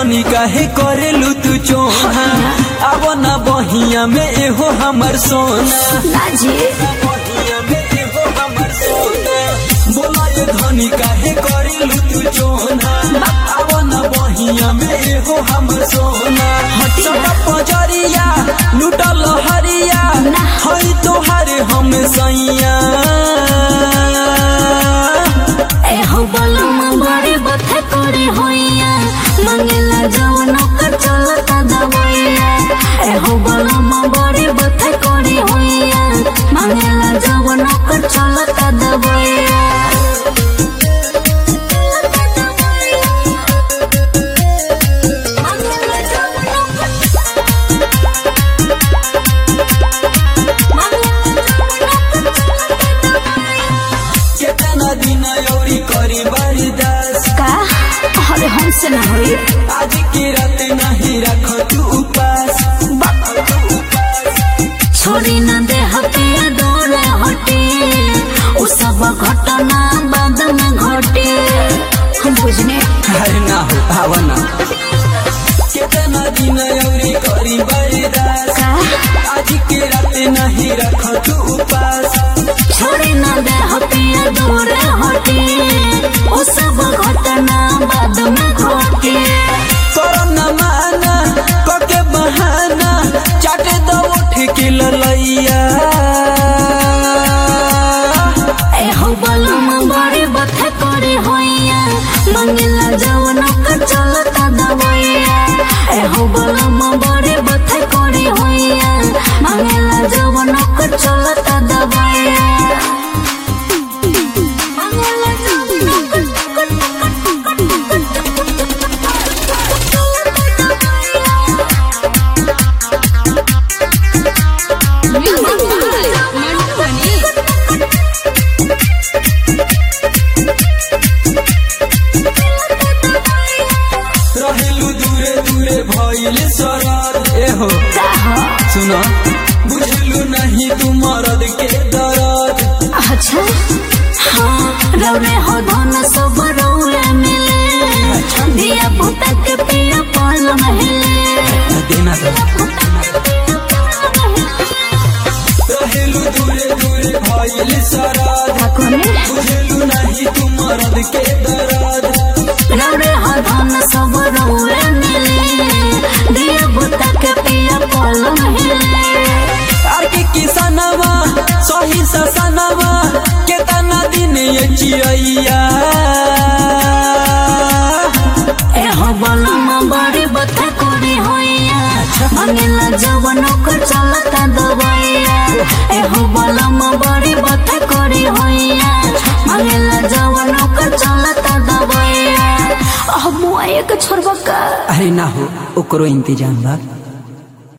धनी काहे करेलू तू चोहा अब ना बहिया में एहो हमर सोना लाजी बहिया में एहो हमर सोना बोला ये धनी काहे करेलू तू चोना अब ना बहिया में एहो हमर सोना हटका पजरिया लुटल हरिया हई तोहारे हम सैया ए हो बलम बड़े बथे करे होइया मंगेला जवन कर चलता दवैया ए हो बलम बड़े बथे करे होइया मंगेला जवन कर चलता दवैया मंगेला जवन केतना दिन औरी करी बर्दाश्त का अरे हमसे ना होई आज की रात नहीं रख तू उपास छोड़ी न दे हटे डोरे हटे उ सब घटना बाद में घटे हम बुझने अरे ना हो भावना केतना दिन औरी करी बर्दाश्त का आज की रात नहीं रख तू उपास छोड़ी न दे हटे डोरे हटे उ सब घटना बाद में घटे करो न माना कके बहाना चाटे दो उठ के ललैया ए हो बलम बड़े बथे करे होइया मंगला जवन कर चलता दवैया ए हो बलम बड़े बथे करे होइया मंगला जवन कर चलता दवैया मंगला जवन रहेलू दूरे दूरे भइल सरद एहो सुनो बुझलू नहीं तू मरद के दर्द अच्छा हाँ रौरे हो धन सब रौरे मिले दिया पुता के पिया पाल महले देना तो रहेलू दूरे दूरे भइल सरद ठाकुर बुझलू नहीं तू मरद के दर्द रौरे हो धन सब रौरे मिले दिया पुता के पिया पाल महले आर के किसनवा सही ससनवा केतना दिन ये चिड़ैया ए हो बलम बड़ी बता करे होइया मंगला जवन कर चलता दवैया ए हो बलम बड़ी बता करे होइया मंगला जवन कर चलता दवैया अब मुआ एक छोड़बा का अरे ना हो ओकरो इंतजाम बा